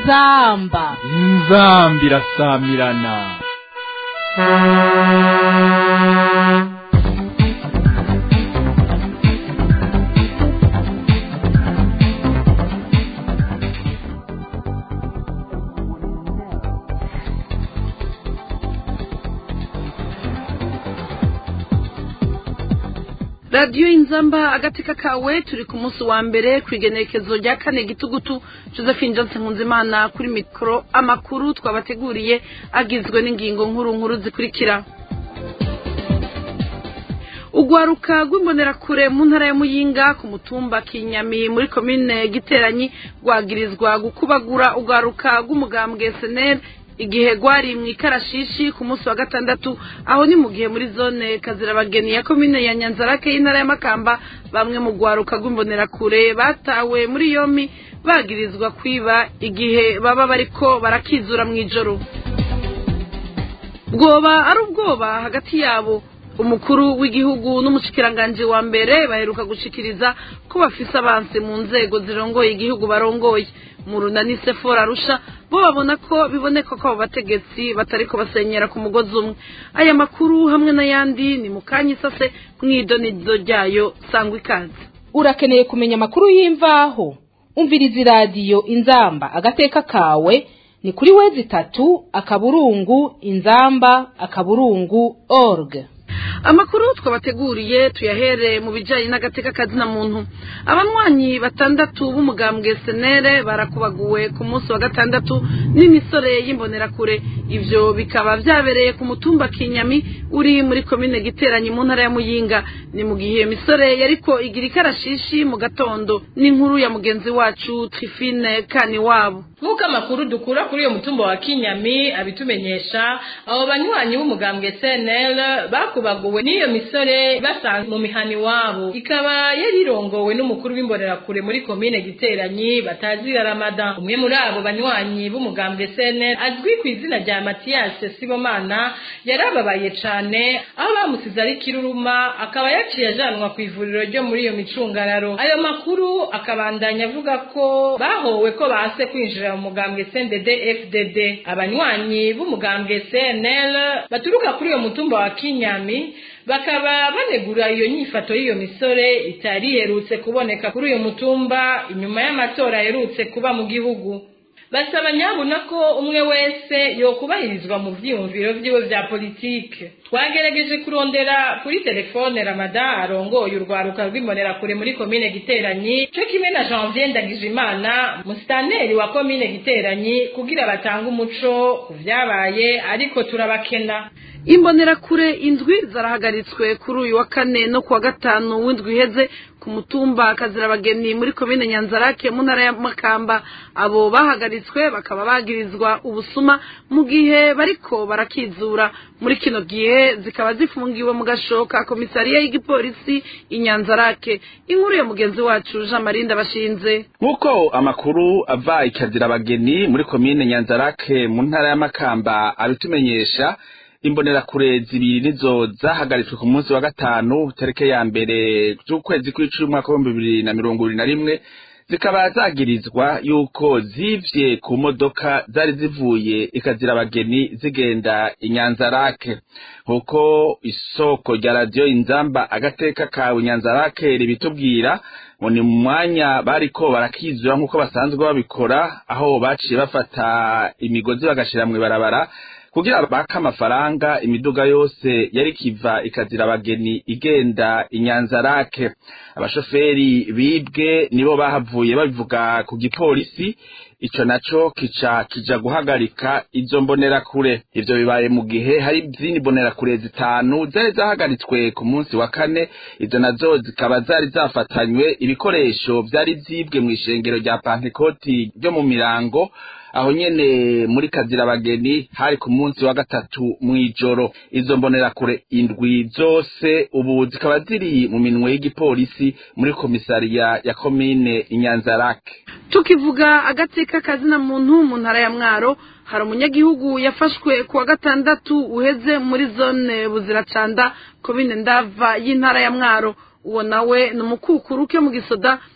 inzamba inzamba irasamirana radiyo inzamba agateka kawe turi ku munsi wa mbere ku igenekezo rya kane gitugutu josephine johnson nkunzimana kuri mikoro amakuru twabateguriye agizwe n'ingingo nkuru nkuru zikurikira urwaruka rw'imbonerakure mu ntara ya muyinga ku mutumba kinyami muri komine giteranyi rwagirizwa gukubagura urwaruka rw'umugambwe seneri igihe rwari mu ikarashishi ku munsi wa gatandatu aho ni mu gihe muri zone kazirabageni ya komine ya nyanzarake y'intara ya makamba bamwe mu rwaruka rw'imbonerakure batawe muri yombi bagirizwa kwiba igihe baba bariko barakizura mu ijoro bwoba ari ubwoba hagati yabo umukuru w'igihugu n'umushikiranganji wa mbere baheruka gushikiriza ko bafise abansi mu nzego zirongoye igihugu barongoye mu runani sefora arusha bo babona ko biboneka ko abo bategetsi batariko basenyera ku mugozi umwe aya makuru hamwe n'ayandi ni mu kanya isase mw'idonizo ryayo sangwa ikaze urakeneye kumenya amakuru y'imvaho umviriza iradiyo inzamba agateka kawe ni kuri wezi itatu akaburungu inzamba akaburungu org amakuru twabateguriye tuyahere mu bijyanye n'agateka kazina muntu abanywanyi batandatu b'umugambwe senere barakubaguwe ku munsi wa gatandatu n'imisore y'imbonerakure ibyo bikaba byabereye ku mutumba kinyami uri muri komine giteranyi mu ntara ya muyinga ni mu gihe misore yariko igira ikarashishi mu gatondo n'inkuru ya mugenzi wacu trifine kani wabo nk'uko amakuru dukura kuri uyo mutumba wa kinyami abitumenyesha abo banywanyi b'umugambwe cnl bakubaguwe n'iyo misore basanzwe mu mihani wabo ikaba yari irongowe n'umukuru w'imbonerakure muri komine giteranyi batazira ramadan umwe muri abo banywanyi b'umugambwe cnl azwi ku izina rya matiyase sibomana yarababaye cane aho bamusize ari kiruruma akaba yaciye ajanwa ku ivuriro ryo muri iyo micungararo ayo makuru akabandanya avuga ko bahowe ko base kwinjira mu mugambwe cndd fdd abanywanyi b'umugambwe cnl baturuka kuri uyo mutumba wa kinyami bakaba banegura iyo nyifato y'iyo misore itari iherutse kuboneka kuri uyu mutumba inyuma y'amatora aherutse kuba mu gihugu basaba nyabuna ko umwe wese yokubahirizwa mu vyiyumviro vyiwe vya politike twagerageje kurondera kuri telefone ramadan arongoye urwaruka rw'imbonerakure muri komine giteranyi co kimwe na janvier ndagijimana musitaneri wa komine giteranyi kugira batange umuco ku vyabaye ariko turabakena imbonerakure indwi zarahagaritswe kuri uyu wa kane no kuwa gatanu w'indwi iheze ku mutumba kazirabageni muri komine nyanzarake mu ntara ya makamba abo bahagaritswe bakaba bagirizwa ubusuma mu gihe bariko barakizura muri kino gihe zikaba zifungiwe mu gashoka komisariya y'igipolisi inyanzarake inkuru ya mugenzi wacu jean marie ndabashinze nk'uko amakuru ava ikazirabageni muri komine nyanzarake mu ntara ya makamba abitumenyesha imbonerakure zibiri nizo zahagaritswe ku munsi wa gatanu tarike ya mbere z'ukwezi kw'icumi umwaka w'ibihumbi bibiri na mirongo ibiri na rimwe zikaba zagirizwa yuko zivye ku modoka zari zivuye ikazira abageni zigenda inyanzarake nk'uko isoko rya radiyo inzamba agateka kawe inyanzarake ribitubwira ngo ni mu mwanya bariko barakizura nk'uko basanzwe babikora aho baciye bafata imigozi bagashira mw'ibarabara kugira baka amafaranga imiduga yose yari kiva ikazira abageni igenda inyanzarake abashoferi bibwe nibo bahavuye babivuga ku gipolisi ico naco kica kija guhagarika izo mbonerakure ivyo bibaye mu gihe hari izindi mbonerakure zitanu zari zahagaritswe ku munsi wa kane izo nazo zikaba zari zafatanywe ibikoresho vyari vyibwe mw'ishengero rya pantekoti ryo mu mirango aho nyene muri kazirabageni hari ku munsi wa gatatu mw'ijoro izo mbonerakure indwi zose ubu zikaba ziri mu minwe y'igipolisi muri komisariya ya komine inyanzarake tukivuga agateka kazina muntu mu ntara ya mwaro hari umunyagihugu yafashwe ku wa gatandatu uheze muri zone buziracanda komine ndava y'intara ya mwaro uwo nawe ni umukukuru ke mu gisoda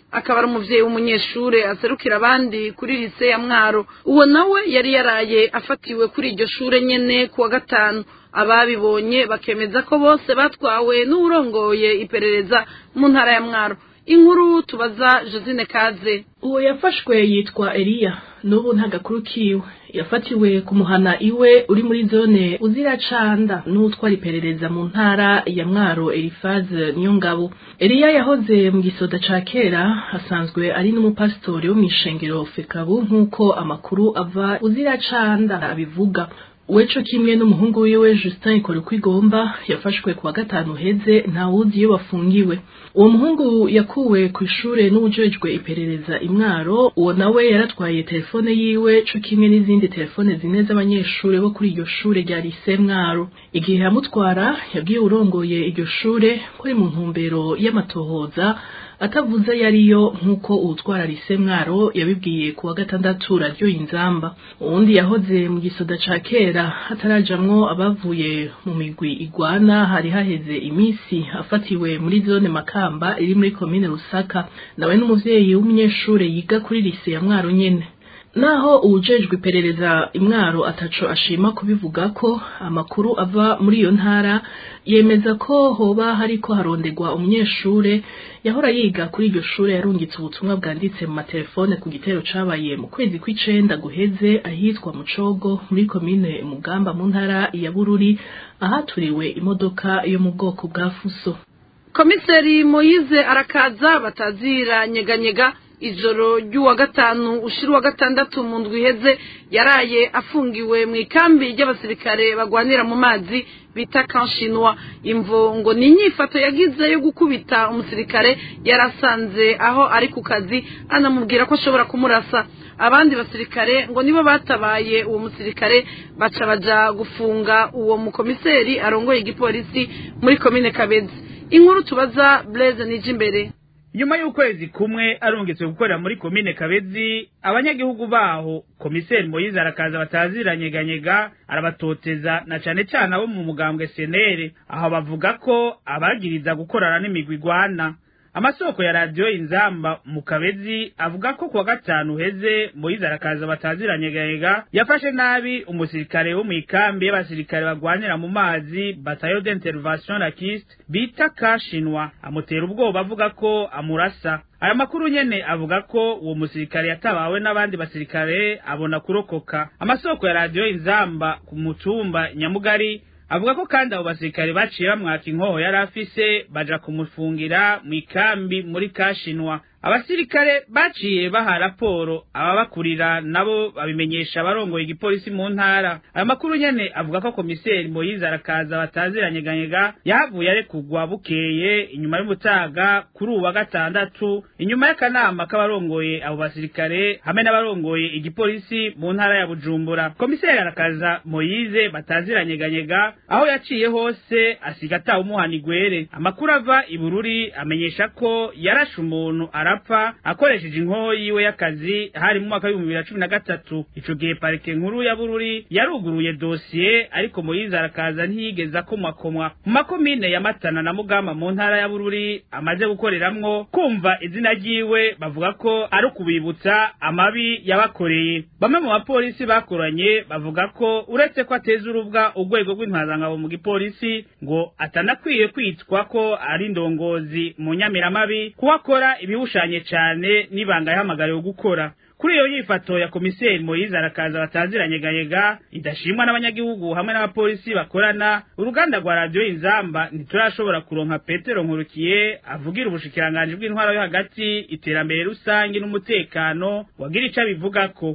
akaba ari umuvyeyi w'umunyeshure aserukira abandi kuri lise ya mwaro uwo nawe yari yaraye afatiwe kuri iryo shure nyene kuwa gatanu ababibonye bakemeza ko bose batwawe n'uwurongoye iperereza mu ntara ya mwaro inkuru tubaza josine kaze uwo yafashwe yitwa eliya n'ubu nta gakuru kiwe yafatiwe ku muhana iwe uri muri zone uziracanda n'utwara iperereza mu ntara ya mwaro elifaze niyo ngabo eliya yahoze mu gisoda ca kera asanzwe ari n'umupasitori wo mw'ishengero fekabu nk'uko amakuru ava uziracanda abivuga weco kimwe n'umuhungu wiwe Justin ikora uko igomba yafashwe kuwa gatanu heze ntawuzi iyo bafungiwe uwo muhungu yakuwe ku ishure n'ubujejwe iperereza imwaro uwo nawe yaratwaye telefone yiwe co kimwe n'izindi telefone zine z'abanyeshure bo kuri iryo shure rya lise mwaro igihe yamutwara yabwiye urongoye iryo shure ko ari mu ntumbero y'amatohoza atavuze yariyo nk'uko uwutwara lise mwaro yabibwiye kuwa gatandatu radiyo inzamba uwundi yahoze mu gisoda ca kera hatarajamwo abavuye mu migwi igwana hari haheze imisi afatiwe muri zone makamba iri muri komine rusaka nawe n'umuvyeyi w'umunyeshure yiga kuri lise ya mwaro nyene naho uwujejwe iperereza imwaro ataco ashima kubivuga ko amakuru ava muri iyo ntara yemeza ko hoba hariko harondegwa umunyeshure yahora yiga kuri iryo shure yarungitse ubutumwa bwanditse mu matelefone ku gitero cabaye mu kwezi kw'icenda guheze ahitwa mucogo muri komine mugamba mu ntara ya bururi ahaturiwe imodoka yo mu bwoko bwa fuso komiseri moyize arakaza batazira nyeganyega ijoro ry'uwa gatanu ushira uwa gatandatu mu ndwi iheze yaraye afungiwe mu ikambi ry'abasirikare bagwanira mu mazi bita kanshinwa imvo ngo ni inyifato yagize yo gukubita umusirikare yarasanze aho ari ku kazi anamubwira ko ashobora kumurasa abandi basirikare ngo nibo batabaye uwo musirikare baca baja gufunga uwo mukomiseri arongoye igipolisi muri komine kabezi inkuru tubaza blaise nije imbere nyuma y'ukwezi kumwe arungitswe gukorera muri komine kabezi abanyagihugu baho komiseri moyize arakaza bataziranyeganyega arabatoteza na cane cane abo mu mugambwe senere aho bavuga ko abagiriza gukorana n'imigwi igwana amasoko ya radiyo inzamba mu kabezi avuga ko kuwa gatanu uheze moyize arakaza bataziranyeganyega yafashe nabi umusirikare wo mu ikambi y'abasirikare bagwanira mu mazi batayo d'intervention lakiste bita kashinwa amutera ubwoba avuga ko amurasa aya makuru nyene avuga ko uwo musirikare yatabawe n'abandi basirikare abona kurokoka amasoko ya radiyo inzamba ku mutumba nyamugari avuga ko kandi abo basirikare baciye bamwaka inkoho yari afise baja kumufungira mu ikambi muri kashinwa abasirikare baciye baha raporo ababakurira nabo babimenyesha abarongoye igipolisi mu ntara aya makuru nyene avuga ko komiseri moyize arakaza bataziranyeganyega yahavuye arekugwa bukeye inyuma y'umutaga kuri uwa gatandatu inyuma y'akanama k'abarongoye abo basirikare hamwe n'abarongoye igipolisi mu ntara ya bujumbura komiseri arakaza moyize bataziranyeganyega aho yaciye hose asiga atawe umuhana igwere amakuru ava ibururi amenyesha ko yarashe umuntu arapfa akoresheje inkoho yiwe y'akazi hari mu mwaka w'ibihumbi bibiri na cumi na gatatu ico gihe parike nkuru ya bururi yaruguruye dosiye ariko moyize arakaza ntiyigeze akomwakomwa mu makomine ya matana na mugamba mu ntara ya bururi amaze gukoreramwo kumva izina ryiwe bavuga ko ari ukubibutsa amabi yabakoreye bamwe mu bapolisi bakoranye bavuga ko uretse ko ateza urubwa urwego rw'intwazangabo mu gipolisi ngo atanakwiye kwitwa ko ari indongozi mu nyamiramabi kuko akora ibihushanye cane n'ibanga yahamagariwe gukora kuri iyo yifato ya komiseri moyize arakaza bataziranyeganyega idashimwa n'abanyagihugu hamwe n'abapolisi bakorana uruganda rwa radiyo inzamba ntiturashobora kuronka petero nkurukiye avugira ubushikiranganji bw'intwaro yo hagati iterambere rusange n'umutekano wagira ico abivugako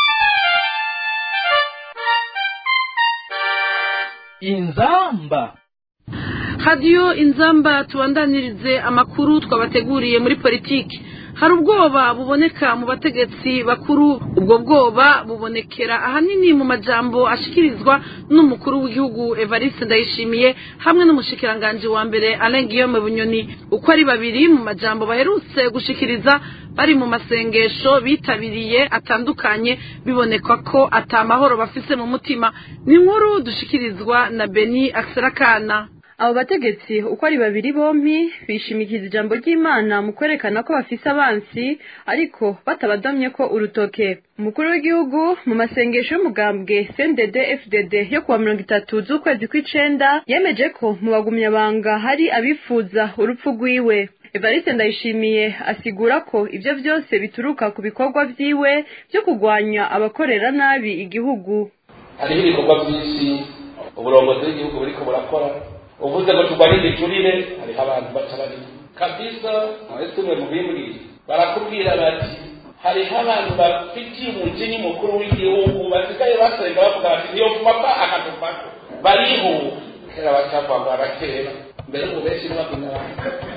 inzamba radiyo inzamba tubandanirize amakuru twabateguriye muri politiki hari ubwoba buboneka mu bategetsi bakuru ubwo bwoba bubonekera ahanini mu majambo ashikirizwa n'umukuru w'igihugu evariste ndayishimiye hamwe n'umushikiranganji wa mbere alain guillaume bunyoni uko ari babiri mu majambo baherutse gushikiriza bari mu masengesho bitabiriye atandukanye biboneka ko atamahoro bafise mu mutima ni inkuru dushikirizwa na beni akiserakana abo bategetsi uko ari babiri bompi bishimikiza ijambo ry'imana mu kwerekana ko bafise abansi ariko batabadomye ko urutoke umukuru w'igihugu mu masengesho y'umugambwe cndd fdd yo kuwa mirongo itatu z'ukwezi kw'icenda yemeje ko mu bagumyabanga hari abifuza urupfu rwiwe evariste ndayishimiye asigura ko ibyo byose bituruka ku bikorwa vyiwe byo kurwanya abakorera nabi igihugu hariho ibikorwa byinshi uburongozi bw'igihugu buriko burakora uvuze ngo turwanye igiturire hariho abantu baca bari kabisa mwese umwe mu bimbwira barakubwira bati hariho abantu bafitiye umujinya mukuru w'igihugu basigaye basenga bavuga bati niyo papa akadupako bariho kera bacavagwa kera mbere ubu benshi n'abagumyabanga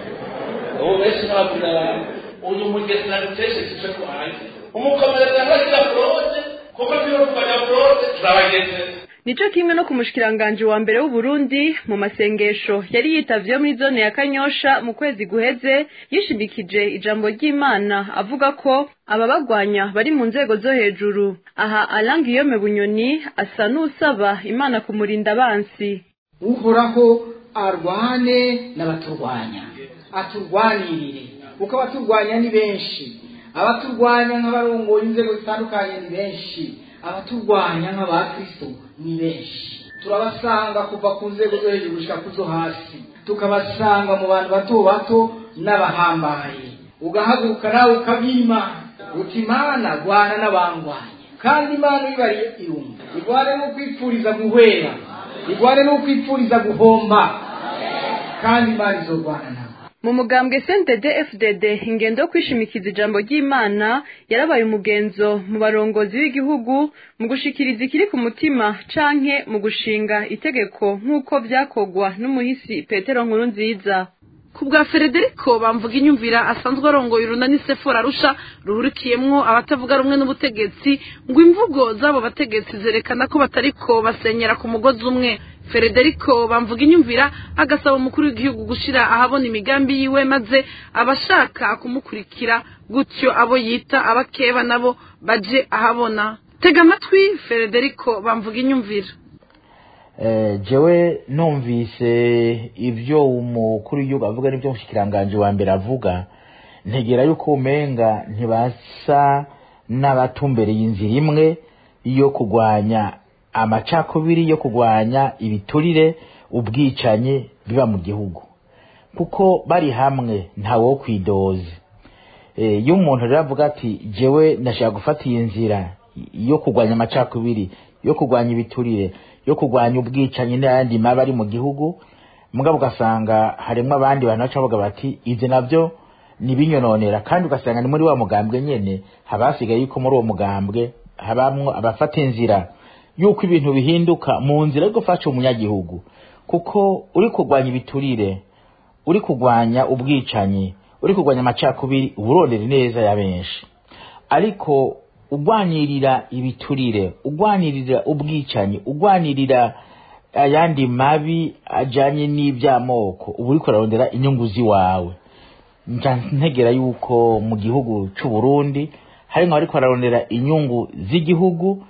ubu benshi n'abagumyabanga uyu mugezi nagutesheje ko hanze umukomereza ntagira forode kuko niyo kurwanya forode turabageze nico kimwe no ku mushikiranganji wa mbere w'uburundi mu masengesho yari yitavye muri zone ya kanyosha mu kwezi guheze yishimikije ijambo ry'imana avuga ko ababagwanya bari mu nzego zo hejuru aha alangiyome bunyoni asa n'usaba imana kumurinda abansi uhoraho arwane n'abaturwanya aturwanirire kuko abaturwanya ni benshi abaturwanya nk'abarongoye inzego zitandukanye ni benshi abaturwanya nk'abakristo ni benshi turabasanga kuva ku nzego zo hejuru gushika ku zo hasi tukabasanga mu bantu bato bato n'abahambaye ugahaguruka nawe ukabima uti imana rwana n'abangwanya kandi imana ibariye irumva igwane no kwipfuriza guhwera igwane no kwipfuriza guhomba kandi imana izorwana nawe mu mugambwe cndd fdd ingendo yo kwishimikiza ijambo ry'imana yarabaye umugenzo mu barongozi b'igihugu mu gushikiriza ikiri ku mutima canke mu gushinga itegeko nk'uko vyakogwa n'umuhisi petero nkuru nziza ku bwa frederico bamvuga inyumvira asanzwe arongoye urunani sefora arusha ruhurikiyemwo abatavuga rumwe n'ubutegetsi ngo imvugo z'abo bategetsi zerekana ko batariko basenyera ku mugozi umwe frederico bamvuga inyumvira agasaba umukuru w'igihugu gushira ahabona imigambi yiwe maze abashaka kumukurikira gutyo abo yita abakeba nabo baje ahabona tega amatwi frederico bamvuga inyumvira jewe numvise ibyo umukuru w'igihugu avuga n'ibyo umushyikiranganje wa mbere avuga ntegera yuko umenga ntibasa n'abatumbereye inzira imwe yo kurwanya amacakubiri yo kurwanya ibiturire ubwicanyi biba mu gihugu kuko bari hamwe ntawe wo kwidoze iyo umuntu rero avuga ati jewe ndashaka gufata iyi nzira yo kurwanya amacakubiri yo kurwanya ibiturire yo kurwanya ubwicanyi n'ayandi mabi ari mu gihugu mugabo ugasanga harimo abandi bantu baca bavuga bati ibyo nabyo nibinyononera kandi ugasanga ni muri wa mugambwe nyene haba hasigaye yuko muri uwo mugambwe habamwo abafata inzira yuko ibintu bihinduka mu nzira yo gufasha umunyagihugu kuko uri kurwanya ibiturire uri kurwanya ubwicanyi uri kurwanya amacakubiri uburondera neza ya benshi ariko ugwanirira ibiturire ugwanirira ubwicanyi ugwanirira ayandi mabi ajanye n'iby'amoko uba uriko urarondera inyungu ziwawe ntegera yuko mu gihugu c'u Burundi harimwo bariko bararondera inyungu z'igihugu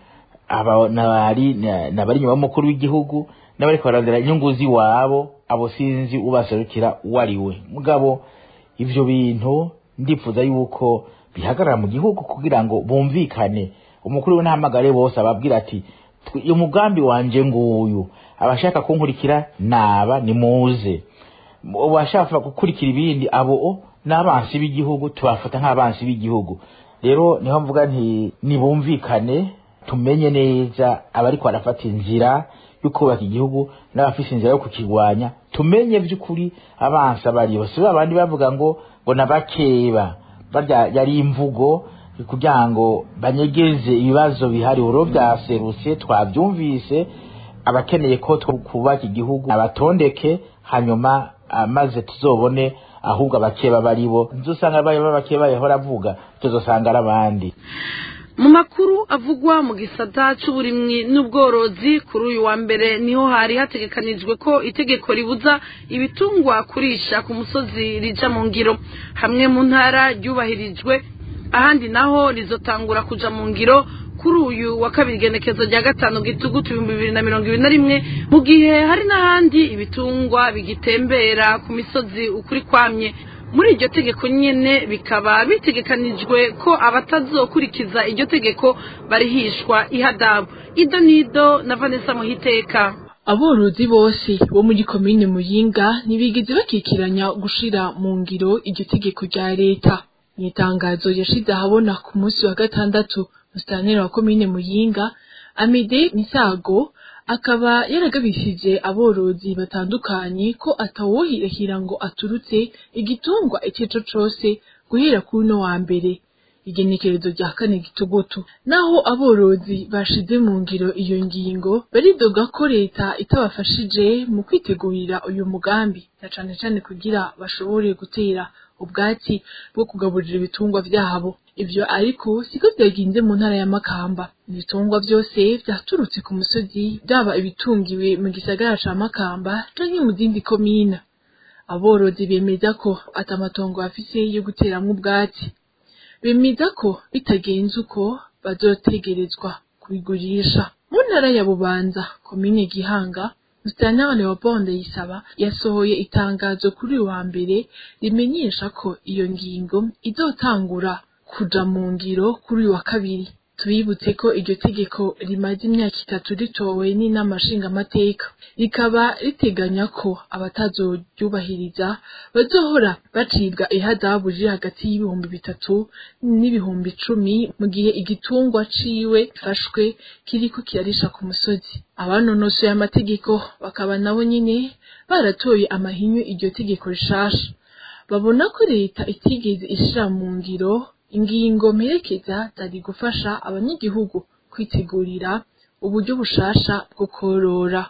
nabari inyuma y'umukuru w'igihugu n'abariko bararondera inyungu ziwabo abo sinzi ubaserukira uwo ari we mugabo ivyo bintu ndifuza yuko bihagarara mu gihugu kugira ngo bumvikane umukuru w'intamagare bose ababwira ati umugambi wanje nguyu abashaka kunkurikira naba nimuze abashaka gukurikira ibindi abo n'abansi b'igihugu tubafata nk'abansi b'igihugu rero niho mvuga nti nibumvikane tumenye neza abariko barafata inzira yo kubaka igihugu n'abafise inzira yo kukirwanya tumenye by'ukuri abansi abariyo si babandi bavuga ngo ngo nabakeba barya yari imvugo kugira ngo banyegeze ibibazo bihari uro byaserutse twabyumvise abakeneye ko twubaka igihugu abatondeke hanyuma maze tuzobone ahubwo abakeba bari bo nzusanga babakeba yahora avuga tuzosanga ari abandi mu makuru avugwa mu gisata c'uburimwi n'ubworozi kuri uyu wa mbere niho hari hategekanijwe ko itegeko ribuza ibitungwa kurisha ku musozi rija mu ngiro hamwe mu ntara ryubahirijwe ahandi naho rizotangura kuja mu ngiro kuri uyu wa kabiri igenekezo rya gatanu gitugutu ibihumbi bibiri na mirongo ibiri na rimwe mu gihe hari n'ahandi ibitungwa bigitembera ku misozi ukuri kwamye muri iryo tegeko nyine bikaba bitegekanijwe ko abatazokurikiza iryo tegeko barihishwa ihadabu ido nido na vanessa muhiteka aborozi bose bo muri komine muyinga ntibigeze bakikiranya gushira mu ngiro iryo tegeko rya leta mu itangazo yashize ahabona ku munsi wa gatandatu musitanteri wa komine muyinga amede misago akaba yaragabishije aborozi batandukanye ko atawohirahira ngo aturutse igitungwa icyo cose guhera kuri uno wa mbere igenekerezo rya kane gitugutu naho aborozi bashize mu ngiro iyo ngingo baridoga ko leta itabafashije mu kwitegurira uyu mugambi na cane cane kugira bashobore gutera ubwatsi bwo kugaburira ibitungwa vyabo ivyo ariko siko vyagenze mu ntara ya makamba ibitungwa vyose vyaturutse ku musozi vyaba ibitungiwe mu gisagara ca makamba canke mu zindi komina aborozi bemeza ko ata matongo bafise yo guteramwo ubwatsi bemeza ko bitagenze uko bazotegerezwa kubigurisha mu ntara ya bubanza komine gihanga musitanteri leopold yisaba yasohoye itangazo kuri uyu wa mbere rimenyesha ko iyo ngingo izotangura kuja mu ngiro kuri uyu wa kabiri tubibutse ko iryo tegeko rimaze imyaka itatu ritowe n'inama nshingamateka rikaba riteganya ko abatazoryubahiriza bazohora bacibwa ihadabu riri hagati y'ibihumbi bitatu n'ibihumbi icumi mu gihe igitungwa ciwe gifashwe kiriko kirarisha ku musozi abanonosoye amategeko bakaba nabo nyine baratoye amahinyu iryo tegeko rishasha babona ko leta itigeze ishira mu ngiro ingingo mperekeza zari gufasha abanyagihugu kwitegurira uburyo bushasha bwo korora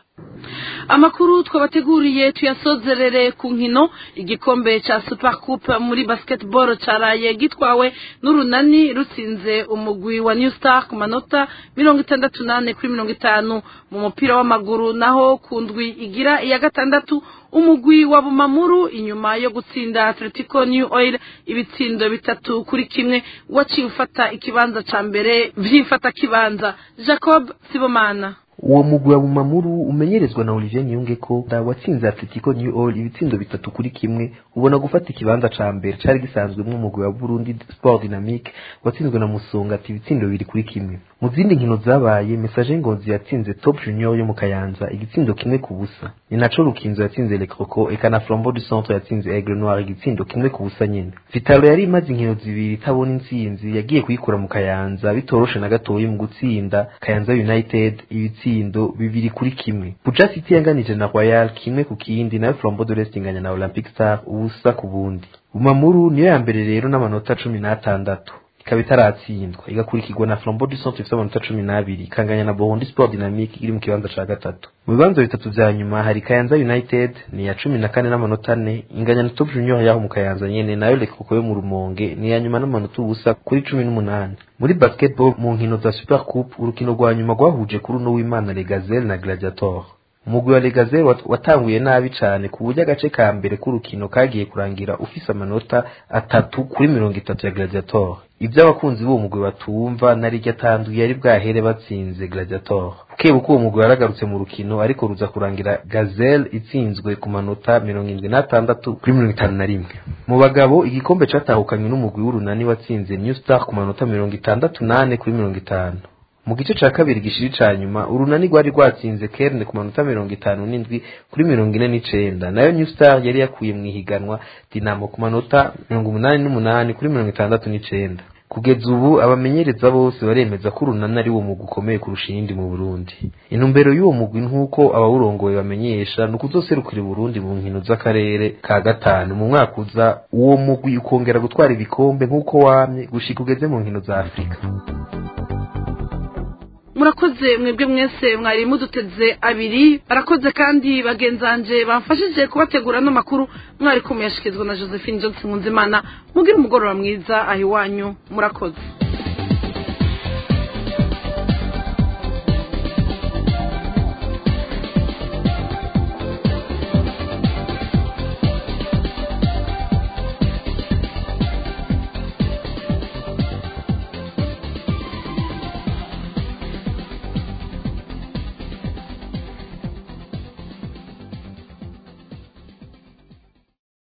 amakuru twabateguriye tuyasozerere ku nkino igikombe ca super coupe muri basketball caraye gitwawe n'urunani rutsinze umugwi wa new star ku manota mirongo itandatu nane kuri mirongo itanu mu mupira w'amaguru naho ku ndwi igira iya gatandatu umugwi wa bumamuru inyuma yo gutsinda atletico new oil ibitsindo bitatu kuri kimwe waciye ufata ikibanza ca mbere vy'imfata kibanza jacob sibomana uwo mugwi wa bumamuru umenyerezwa na olivier niyunge ko watsinze atletico new all ibitsindo bitatu kuri kimwe ubona gufata ikibanza ca mbere cari gisanzwemwo umugwi wa burundi sport dynamique watsinzwe na musonga ati ibitsindo bibiri kuri kimwe mu zindi nkino zabaye message ngozi yatsinze top junior yo mu kayanza igitsindo kimwe ku busa ni naco rukinzo yatsinze le croco eka na flambeau du centre yatsinze aigle noir igitsindo kimwe ku busa nyene vitalo yari imaze inkino zibiri itabona intsinzi yagiye kuyikura mu kayanza bitoroshe na gatoyi mu gutsinda kayanza united ibitsindo bibiri kuri kimwe buja city yanganije na royal kimwe ku kindi nayo flambeau de l'est inganya na olympic star ubusa ku bundi bumamuru niyo ya mbere rero n'amanota cumi n'atandatu ikaba itaratsindwa igakurikirwa na flambeau du centre ifite amanota cumi n'abiri ikanganya na bohondi sport dynamique iri mu kibanza ca gatatu mu bibanza bitatu vya nyuma hari kayanza united ni ya cumi na kane n'amanota ane inganya na top junior yaho mu kayanza nyene nayo lekoko yo mu rumonge ni ya nyuma n'amanota ubusa kuri cumi n'umunani muri basketball mu nkino za super coupe urukino rwa nyuma rwahuje kuri uno w'imana legazelle na gladiator umugwi wa legazelle wat- watanguye nabi cane ku buryo agace ka mbere k'urukino kagiye kurangira ufise amanota atatu kuri mirongo itatu ya gladiator ivyo abakunzi b'uwo mugwi batumva na rirya tandu yari bwahere batsinze gladiator bukebuke uwo mugwi waragarutse mu rukino ariko ruza kurangira gazelle itsinzwe ku manota mirongo indwi n'atandatu kuri mirongo itanu na rimwe mu bagabo igikombe catahukanywe n'umugwi w'urunani watsinze new star ku manota mirongo itandatu nane kuri mirongo itanu mu gice ca kabiri gishiri ca nyuma urunani rwari rwatsinze kerne ku manota mirongo itanu n'indwi kuri mirongo ine n'icenda nayo new star yari yakuye mu ihiganwa dinamo ku manota mirongo umunani n'umunani kuri mirongo itandatu n'icenda kugeza ubu abamenyereza bose baremeza ko urunani ari wo mugwi ukomeye kurusha iyindi mu burundi intumbero y'uwo mugwi nk'uko abawurongoye bamenyesha ni ukuzoserukira uburundi mu nkino z'akarere ka gatanu mu mwaka uza uwo mugwi ukongera gutwara ibikombe nk'uko wamye gushika ugeze mu nkino za afurika murakoze mwebwe mwese mwari muduteze abiri barakoze kandi bagenzanje bamfashije kubategura ano makuru mwari kumuyashyikirizwa na josephine johnson nkunzimana mugire umugoroba mwiza aho iwanyu murakoze